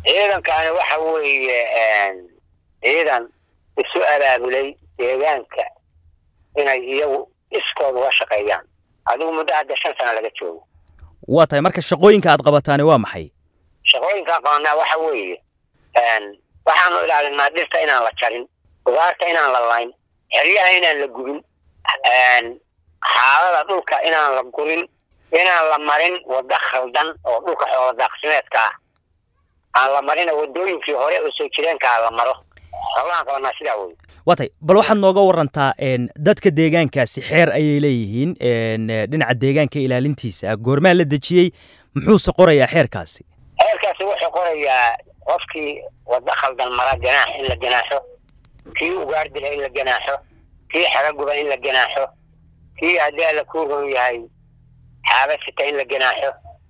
ciidankani waxa weeye ciidan isu abaabulay deegaanka inay iyagu iskooda uga shaqeeyaan adigu muddo hadda shan sano laga joogo waa tahay marka shaqooyinka aad qabataani waa maxay shaqooyinkaan qabanaa waxa weeye waxaanu ilaalinaa dhirta inaan la jarin ugaarta inaan la layn xeryaha inaan la gubin xaalada dhulka inaan la gurin inaan la marin waddo khaldan oo dhulka xoola daaqsimeedka ah aan la marina wadooyinkii hore oo soo jireenkaa la maro howlahaan qabanaa sidaa wey waa tay bal waxaad nooga warantaa dadka deegaankaasi xeer ayay leeyihiin dhinaca deegaanka ilaalintiisa goormaa la dejiyey muxuuse qorayaa xeerkaasi xeerkaasi wuxuu qorayaa qofkii waddo khaldan mara ganaax in la ganaaxo kii ugaar dila in la ganaaxo kii xaga guba in la ganaaxo kii haddii alla kuu ron yahay xaaba sita in la ganaaxo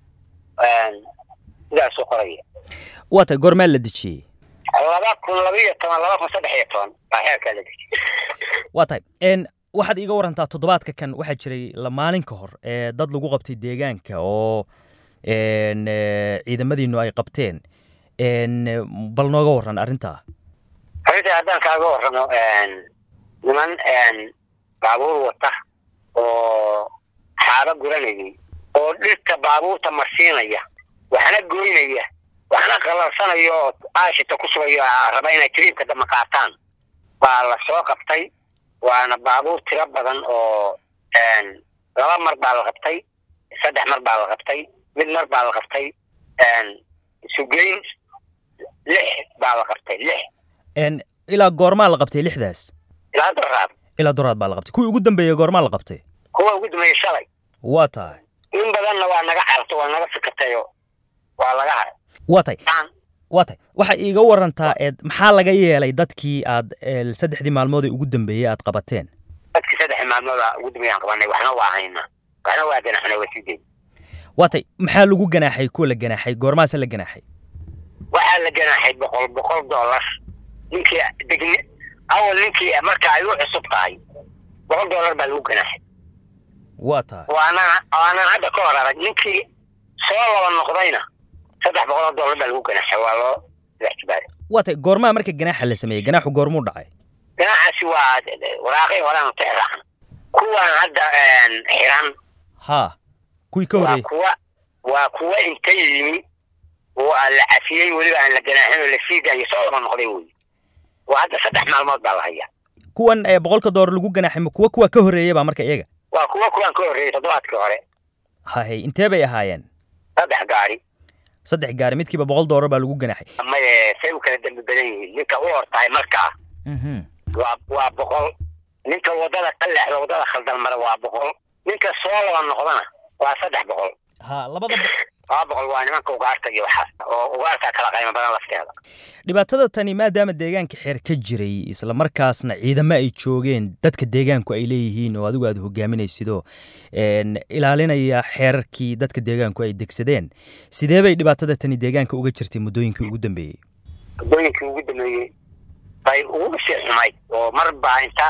sidaasuu qoraya waa tay goormaa la dejiyey laba kun labaiyo toban laba kun saddex iyo toban baa xeerkaa la dejiyey waa tahay waxaad iiga warantaa toddobaadka kan waxaa jiray la maalin ka hor ee dad lagu qabtay deegaanka oo ciidamadiinu ay qabteen bal nooga waran arrintaa arrintaa haddaan kaaga warramo niman baabuur wata oo xaaba guranayay oo dhirta baabuurta marsiinaya waxna goynaya waxna qalalsanaya oo aashita ku sugayo raba inay tiriibka dama qaataan baa la soo qabtay waana baabuur tiro badan oo laba mar baa la qabtay saddex mar baa la qabtay mid mar baa la qabtay isugeyn lix baa la qabtay lix ilaa goormaa la qabtay lixdaas ilaa doraad ilaa doraad baa la qabtay kuwii ugu dambeeyey goormaa la qabtay kuwa ugu dambeeyey shalay waa tahay in badanna waa naga carto waa naga fikatayo waa laga haray waa tay waa tay waxaa iiga warantaa eed maxaa laga yeelay dadkii aad saddexdii maalmood ee ugu dambeeyey aad qabateen dadkii saddexdii maalmooda ugu dambeeyaan qabanay waxna waa haynaa waxna waa ganaxnay waa sideed waa tay maxaa lagu ganaaxay kuwa la ganaaxay goormaase la ganaaxay waxaa la ganaaxay boqol boqol dollar ninkii degni awal ninkii marka ay u cusub tahay boqol dollar baa lagu ganaaxay waa tahay waana waanaan hadda ka hor arag ninkii soo laba noqdayna saddex boqol oo dollar baa lagu ganaaxay waa loo lextibaari waa tay goormaa marka ganaaxa la sameeyey ganaaxu goormuu dhacay ganaaxaasi waa waraaqii horeanu tixraacan kuwan hadda xiran haa kuwii ka waa horreeyey kuwa waa kuwa inta yimi oo aan la cafiyey weliba aan la ganaaxin oo la sii daayay soo laba noqday wey waa hadda saddex maalmood baa la hayaa kuwan ee boqolka doolar lagu ganaaxay ma kuwa kuwa ka horreeyey baa marka iyaga waa kuwa kuwan ka horreeyey toddobaadkii hore hahay intee bay ahaayeen saddex gaari saddex gaari midkiiba boqol doolar baa lagu ganaaxay maye say u kala dembi badan yihiin ninka u hortahay markaa Mhm. waa waa boqol ninka wadada ka leexda wadada khaldan mara waa boqol ninka soo laba noqdana waa saddex boqol ha labada laba boqol waa nimanka ugaarta iyo waxaas oo ugaarta kala qaymo badan lafteeda dhibaatada tani maadaama deegaanka xeer ka jiray isla markaasna ciidamo ay joogeen dadka deegaanku ay leeyihiin oo adigu aad hogaaminaysidoo een, ilaalinaya xeerarkii dadka deegaanku ay degsadeen sidee bay dhibaatada tani deegaanka uga jirtay muddooyinkii ugu dambeeyey waddooyinkii ugu dambeeyey bay ugu sii xumayd oo mar baa inta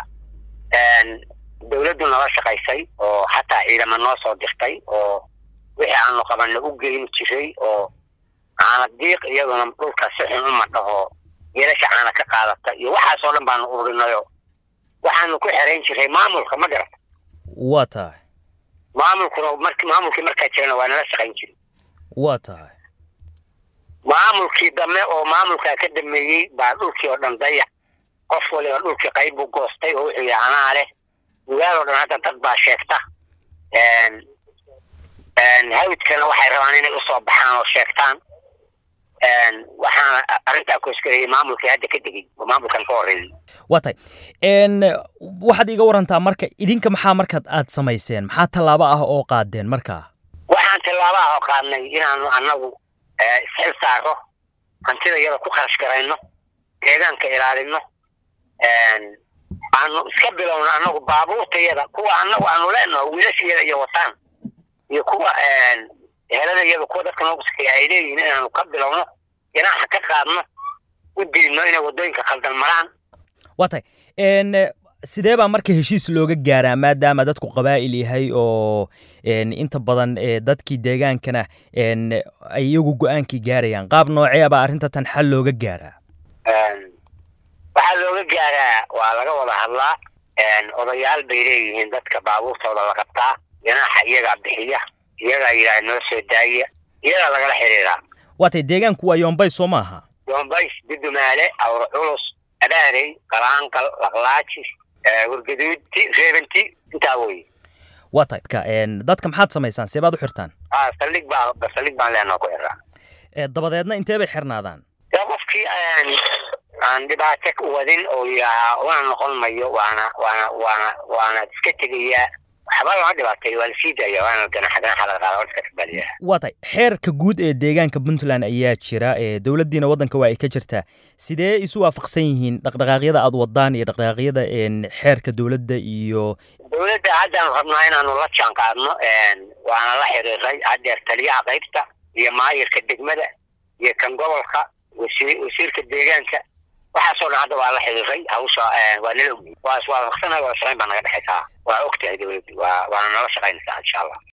dawladdu nala shaqaysay oo xataa ciidamo noo soo dirtay oo wixii aanu qabanna u geyn jiray oo caana diiq iyaduna dhulka si xun u madhaho geelasha caana ka qaadata iyo waxaasoo dhan baanu ururinayo waxaanu ku xerayn jiray maamulka ma garata waa tahay maamulkuna marki maamulkii markaa jirana waa nala shaqayn jiray waa tahay maamulkii dambe oo maamulkaa ka dameeyey baa dhulkii oo dhan dayac qof waliba dhulkii qayb buu goostay oo wuxuu yahay anaa leh magaal oo dhan hadda dad baa sheegta hawdkana waxay rabaan inay usoo baxaan oo sheegtaan waxaana arrintaa koosgareeyey maamulkii hadda ka degay oo maamulkan ka horreeyey waa tahay een, waxaad iga warantaa marka idinka maxaa markaad aad samayseen maxaa tallaabo ah oo qaadeen markaa waxaan tillaabaha oo qaadnay inaanu annagu isxil saaro hantida iyada ku kharash garayno deegaanka ilaalino aanu iska bilowno annagu baabuurtayada kuwa annagu aanu leenaho wiilashayada iyo wataan iyo kuwa heladayada kuwa dadka noogu sakeeya ay leeyihiin inaanu ka bilowno ganaaxa ka qaadno u diidno inay waddooyinka khaldan maraan waa tahay een, sidee baa marka heshiis looga gaaraa maadaama dadku qabaa'il yahay oo inta badan dadkii deegaankana ay iyagu go-aankii gaarayaan qaab noocee baa arrinta tan xal looga gaaraa waxaa looga gaaraa waa laga wada hadlaa odayaal bay leeyihiin dadka baabuurtooda la qabtaa ganaaxa iyagaa bixiya iyagaa yidhaha noo soo daaya iyagaa lagala xiriiraa waatay deegaanku waa yombay soo maaha yoombays dudumaale awr culus abaarey qalaanqal laqlaajis wargaduudti reebanti intaa wey waa tay dadka maxaad samaysaan see baad u xirtaan a saldhig baa saldhig baan leenoo ku xiraa dabadeedna intee bay xirnaadaan dee qofkii aan dhibaato wadin oo yidhaahaa una noqon mayo waana waana waana waana iska tegayaa waxba lama dhibaatay waa lasii daaya waana ganaxa ganaxa laga qaada iska kabaliyaa waa tay xeerka guud ee deegaanka puntland ayaa jira dowladdiina waddanka waa ay ka jirtaa sidee isu waafaqsan yihiin dhaqdhaqaaqyada aad wadaan iyo dhaqdhaqaaqyada xeerka dowladda iyo dowladda haddaan rabnaa inaanu la jaan qaadno waana la xiriiray haddeer taliyaha qaybta iyo maayirka degmada iyo kan gobolka wasi wasiirka deegaanka waxaasoo dhan hadda waa la xiriiray hawsha waa nala ogey waa iswaafaqsanahay wada shaqayn baa naga dhexaysaa waa og tahay dowladdu waa waana nala shaqaynaysaa insha allah